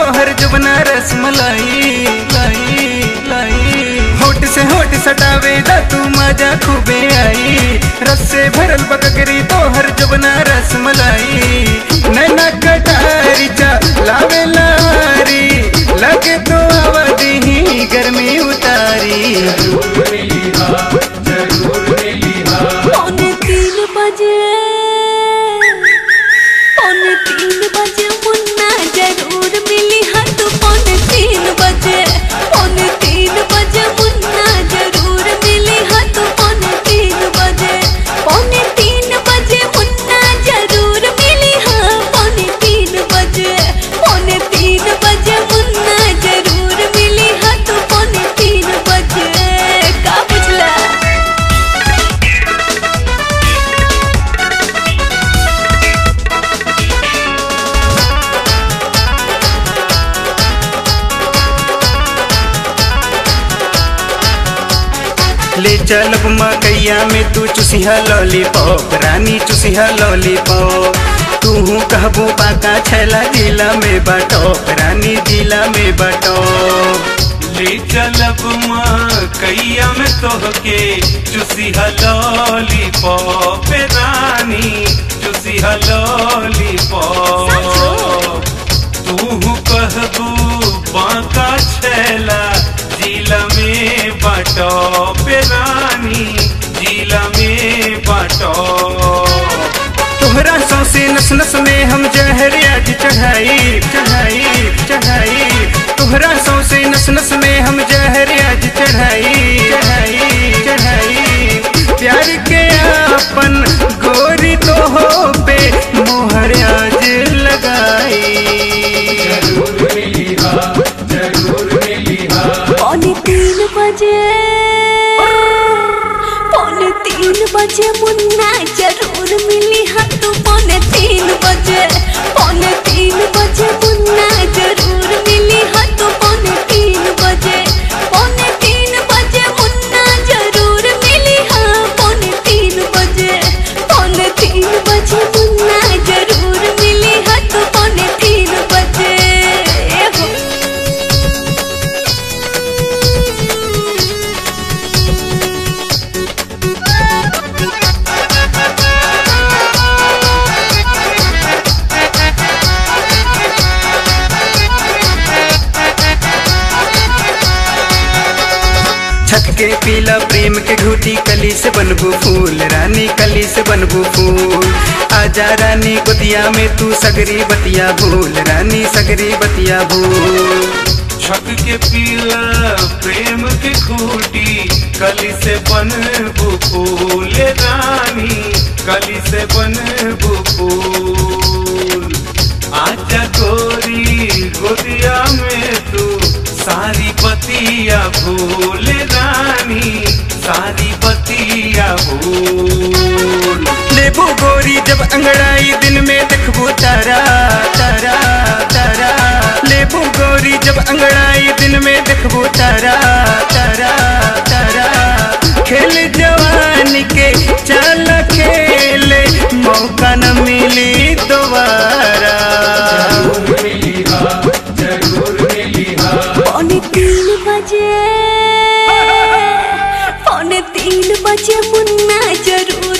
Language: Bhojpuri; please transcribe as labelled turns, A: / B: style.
A: तोहर जुबना रसमलाई लाई लाई होठ से होठ सटावे दा तू मजा खूबे आई रस से भरल बकगरी तोहर जुबना रसमलाई नैना कटारी चा लावे लारी लगे तो अवधि ही गर्मी उतारी
B: पौने तीन बजे पौने तीन बजे मुन्ना जरूर मिली हाँ तू पौने तीन बजे पौने तीन बजे मुन्ना जरूर मिली हाँ तू पौने तीन बजे पौने तीन बजे मुन्ना जरूर मिली हाँ पौने तीन बजे पौने तीन बजे मुन्ना जरूर मिली हाँ तू पौने तीन बजे का बुझला
A: ले चलब मकैया में तू चुसिहा लॉलीपॉप रानी चुसिहा लॉलीपॉप तू कहबो बाका छैला जिला में बटॉप रानी जिला में बटॉप
C: ले चलब कैया में तोहके चुसी लॉलीपॉप रानी चुसी लॉलीपॉप तू कहबू बांका छैला जिला में बाटो रानी जिला में बाटो
A: तोहरा सौसे नस नस में हम जहर आज चढ़ाई चढ़ाई चढ़ाई तोहरा सौसे नस नस में हम जहर आज चढ़ाई चढ़ाई चढ़ाई प्यार के अपन गोरी तो हो पे मोहर आज लगाई
B: पौने तीन बजे पौने तीन बजे मुन्ना जरूर मिली हाँ तू पौने तीन बजे पौने तीन बजे मुन्ना जरूर मिली हाँ तू पौने तीन बजे पौने तीन बजे मुन्ना जरूर मिली हाँ पौने तीन बजे पौने तीन बजे मुन्ना जरूर मिली हाँ तू पौने तीन बजे ए हो
A: छत के पीला प्रेम के घूटी कली से बनबू फूल रानी कली से बनबू फूल आजा रानी गोदिया में तू सगरी बतिया भूल रानी सगरी बतिया भूल
C: छक के पीला प्रेम के खूटी कली से बन फूल रानी कली से बन फूल आजा गोरी गोदिया में तू सारी बतिया भूल रानी सारी बतिया भूल
A: लेबू गोरी जब अंगड़ाई दिन में देखबू तारा तारा तारा लेबू गोरी जब अंगड़ाई दिन में देखबू तारा तारा तारा खेल जवानी के चल खेले मौका न मिली दोबारा
B: पौने तीन बजे पौने तीन बजे मुन्ना जरूर